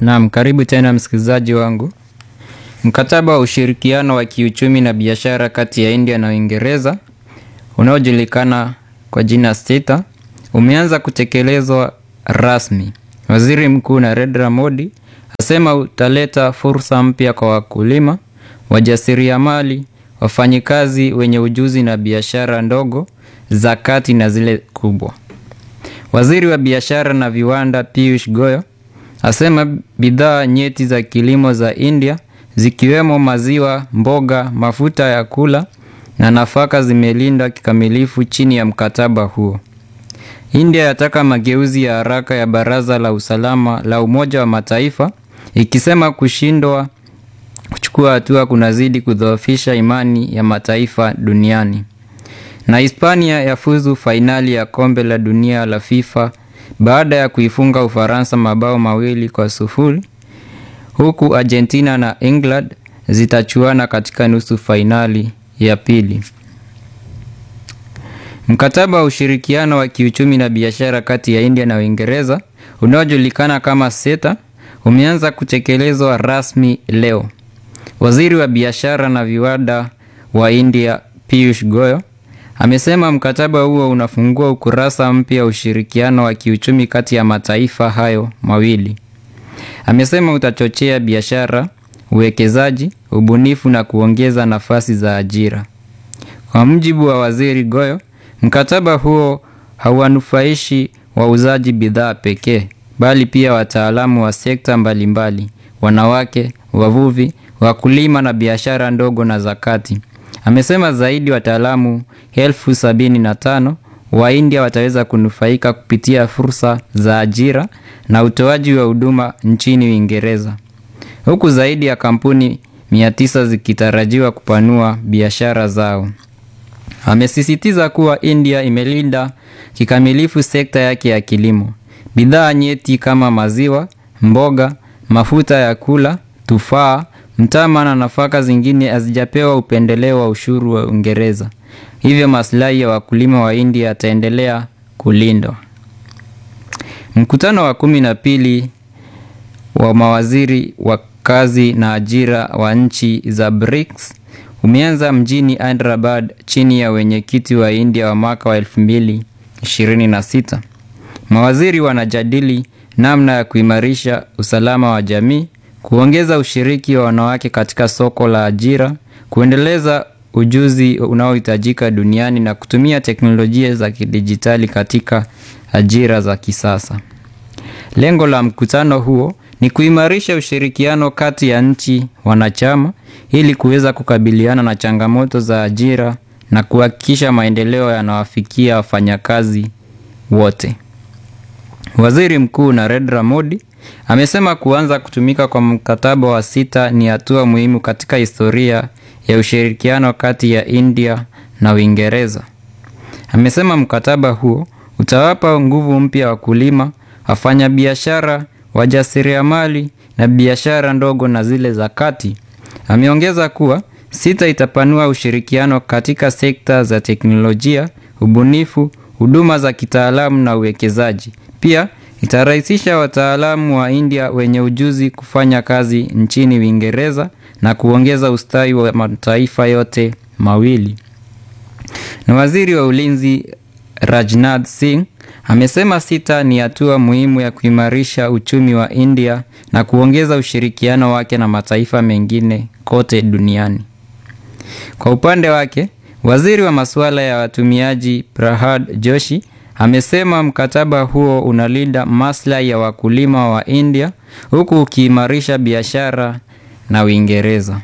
Naam, karibu tena msikilizaji wangu. Mkataba wa ushirikiano wa kiuchumi na biashara kati ya India na Uingereza unaojulikana kwa jina SETA umeanza kutekelezwa rasmi. Waziri Mkuu Narendra Modi asema utaleta fursa mpya kwa wakulima, wajasiriamali, wafanyikazi wenye ujuzi na biashara ndogo za kati na zile kubwa. Waziri wa biashara na viwanda Piyush Goyal asema bidhaa nyeti za kilimo za India zikiwemo maziwa, mboga, mafuta ya kula na nafaka zimelindwa kikamilifu chini ya mkataba huo. India yataka mageuzi ya haraka ya Baraza la Usalama la Umoja wa Mataifa ikisema kushindwa kuchukua hatua kunazidi kudhoofisha imani ya mataifa duniani. Na Hispania yafuzu fainali ya kombe la dunia la FIFA baada ya kuifunga Ufaransa mabao mawili kwa sufuri huku Argentina na England zitachuana katika nusu fainali ya pili. Mkataba wa ushirikiano wa kiuchumi na biashara kati ya India na Uingereza unaojulikana kama SETA umeanza kutekelezwa rasmi leo. Waziri wa biashara na viwanda wa India Piyush Goyal amesema mkataba huo unafungua ukurasa mpya wa ushirikiano wa kiuchumi kati ya mataifa hayo mawili. Amesema utachochea biashara, uwekezaji, ubunifu na kuongeza nafasi za ajira. Kwa mujibu wa Waziri Goyal, mkataba huo hauwanufaishi wauzaji bidhaa pekee, bali pia wataalamu wa sekta mbalimbali, wanawake, wavuvi, wakulima na biashara ndogo na za kati. Amesema zaidi wataalamu elfu sabini na tano wa India wataweza kunufaika kupitia fursa za ajira na utoaji wa huduma nchini Uingereza, huku zaidi ya kampuni mia tisa zikitarajiwa kupanua biashara zao. Amesisitiza kuwa India imelinda kikamilifu sekta yake ya kilimo. Bidhaa nyeti kama maziwa, mboga, mafuta ya kula, tufaa, mtama na nafaka zingine hazijapewa upendeleo wa ushuru wa Uingereza. Hivyo maslahi ya wakulima wa India yataendelea kulindwa. Mkutano wa kumi na pili wa mawaziri wa kazi na ajira wa nchi za BRICS umeanza mjini Hyderabad chini ya wenyekiti wa India wa mwaka wa 2026. Mawaziri wanajadili namna ya kuimarisha usalama wa jamii, kuongeza ushiriki wa wanawake katika soko la ajira, kuendeleza ujuzi unaohitajika duniani na kutumia teknolojia za kidijitali katika ajira za kisasa. Lengo la mkutano huo ni kuimarisha ushirikiano kati ya nchi wanachama ili kuweza kukabiliana na changamoto za ajira na kuhakikisha maendeleo yanawafikia wafanyakazi wote. Waziri Mkuu Narendra Modi amesema kuanza kutumika kwa mkataba wa SETA ni hatua muhimu katika historia ya ushirikiano kati ya India na Uingereza. Amesema mkataba huo utawapa nguvu mpya wakulima, wafanyabiashara, wajasiriamali na biashara ndogo na zile za kati. Ameongeza kuwa SETA itapanua ushirikiano katika sekta za teknolojia, ubunifu, huduma za kitaalamu na uwekezaji. Pia itarahisisha wataalamu wa India wenye ujuzi kufanya kazi nchini Uingereza na kuongeza ustawi wa mataifa yote mawili. Na waziri wa ulinzi Rajnath Singh amesema SETA ni hatua muhimu ya kuimarisha uchumi wa India na kuongeza ushirikiano wake na mataifa mengine kote duniani. Kwa upande wake, waziri wa masuala ya watumiaji Prahad Joshi amesema mkataba huo unalinda maslahi ya wakulima wa India huku ukiimarisha biashara na Uingereza.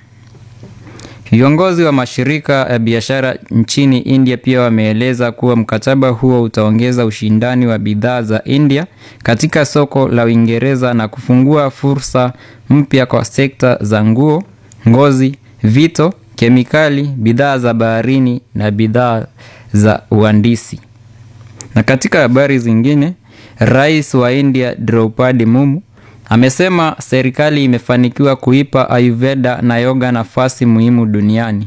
Viongozi wa mashirika ya biashara nchini India pia wameeleza kuwa mkataba huo utaongeza ushindani wa bidhaa za India katika soko la Uingereza na kufungua fursa mpya kwa sekta za nguo, ngozi, vito, kemikali, bidhaa za baharini na bidhaa za uhandisi. Na katika habari zingine, Rais wa India Draupadi Mumu amesema serikali imefanikiwa kuipa Ayurveda na yoga nafasi muhimu duniani.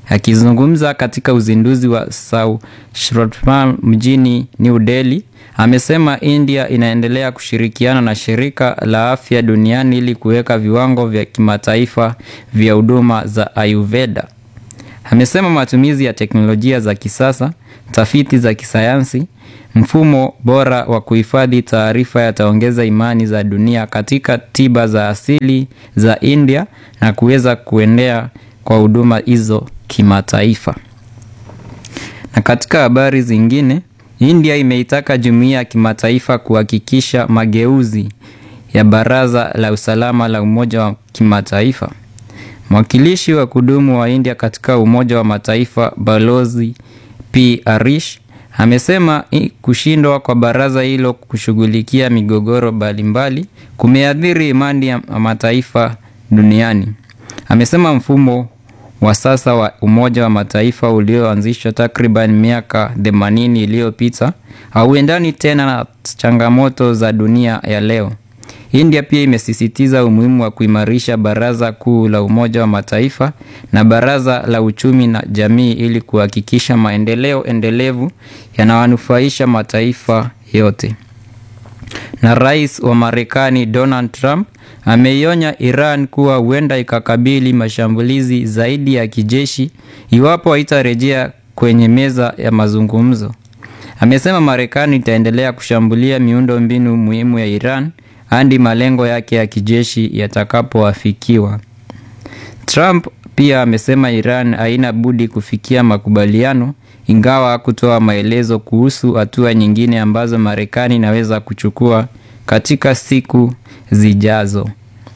Akizungumza katika uzinduzi wa Saushrutam mjini New Delhi, amesema India inaendelea kushirikiana na shirika la afya duniani ili kuweka viwango vya kimataifa vya huduma za Ayurveda. Amesema matumizi ya teknolojia za kisasa, tafiti za kisayansi, mfumo bora wa kuhifadhi taarifa yataongeza imani za dunia katika tiba za asili za India na kuweza kuendea kwa huduma hizo kimataifa. Na katika habari zingine, India imeitaka jumuiya ya kimataifa kuhakikisha mageuzi ya Baraza la Usalama la Umoja wa Kimataifa. Mwakilishi wa kudumu wa India katika Umoja wa Mataifa Balozi P Arish amesema kushindwa kwa baraza hilo kushughulikia migogoro mbalimbali kumeathiri imani ya mataifa duniani. Amesema mfumo wa sasa wa Umoja wa Mataifa ulioanzishwa takriban miaka 80 iliyopita hauendani tena na changamoto za dunia ya leo. India pia imesisitiza umuhimu wa kuimarisha Baraza Kuu la Umoja wa Mataifa na Baraza la Uchumi na Jamii ili kuhakikisha maendeleo endelevu yanawanufaisha mataifa yote. Na Rais wa Marekani Donald Trump ameionya Iran kuwa huenda ikakabili mashambulizi zaidi ya kijeshi iwapo haitarejea kwenye meza ya mazungumzo. Amesema Marekani itaendelea kushambulia miundo mbinu muhimu ya Iran hadi malengo yake ya kijeshi yatakapoafikiwa. Trump pia amesema Iran haina budi kufikia makubaliano, ingawa hakutoa maelezo kuhusu hatua nyingine ambazo Marekani inaweza kuchukua katika siku zijazo.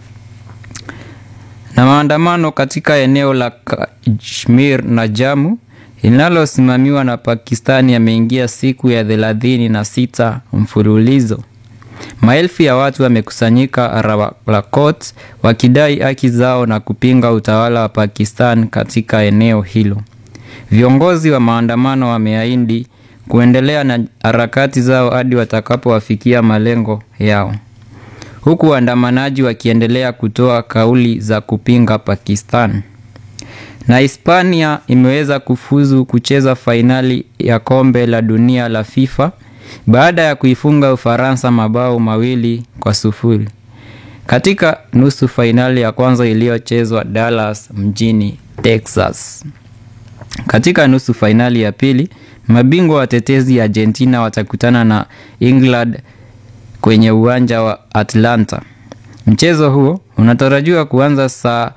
Na maandamano katika eneo la Kashmir na Jammu linalosimamiwa na Pakistani yameingia siku ya thelathini na sita mfululizo. Maelfu ya watu wamekusanyika Rawalakot wakidai haki zao na kupinga utawala wa Pakistan katika eneo hilo. Viongozi wa maandamano wameahidi kuendelea na harakati zao hadi watakapowafikia malengo yao, huku waandamanaji wakiendelea kutoa kauli za kupinga Pakistan. Na Hispania imeweza kufuzu kucheza fainali ya kombe la dunia la FIFA baada ya kuifunga Ufaransa mabao mawili kwa sufuri katika nusu fainali ya kwanza iliyochezwa Dallas mjini Texas. Katika nusu fainali ya pili, mabingwa watetezi Argentina watakutana na England kwenye uwanja wa Atlanta. Mchezo huo unatarajiwa kuanza saa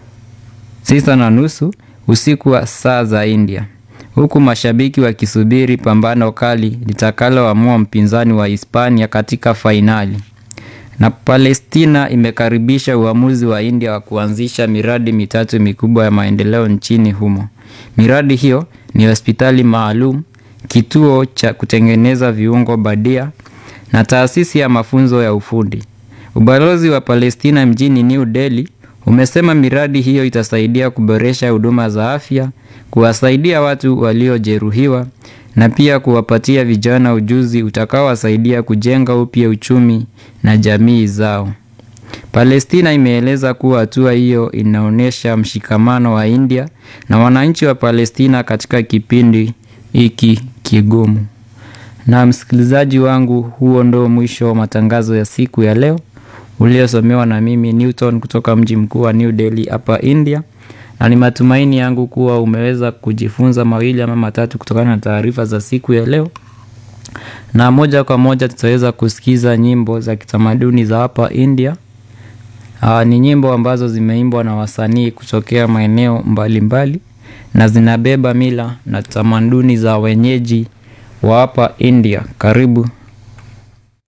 sita na nusu usiku wa saa za India huku mashabiki wakisubiri pambano kali litakaloamua mpinzani wa Hispania katika fainali. Na Palestina imekaribisha uamuzi wa India wa kuanzisha miradi mitatu mikubwa ya maendeleo nchini humo. Miradi hiyo ni hospitali maalum, kituo cha kutengeneza viungo bandia na taasisi ya mafunzo ya ufundi. Ubalozi wa Palestina mjini New Delhi umesema miradi hiyo itasaidia kuboresha huduma za afya, kuwasaidia watu waliojeruhiwa na pia kuwapatia vijana ujuzi utakaowasaidia kujenga upya uchumi na jamii zao. Palestina imeeleza kuwa hatua hiyo inaonyesha mshikamano wa India na wananchi wa Palestina katika kipindi hiki kigumu. Na msikilizaji wangu, huo ndo mwisho wa matangazo ya siku ya leo uliosomewa na mimi Newton kutoka mji mkuu wa New Delhi hapa India, na ni matumaini yangu kuwa umeweza kujifunza mawili ama matatu kutokana na taarifa za siku ya leo, na moja kwa moja tutaweza kusikiza nyimbo za kitamaduni za hapa India. Aa, ni nyimbo ambazo zimeimbwa na wasanii kutokea maeneo mbalimbali na zinabeba mila na tamaduni za wenyeji wa hapa India. Karibu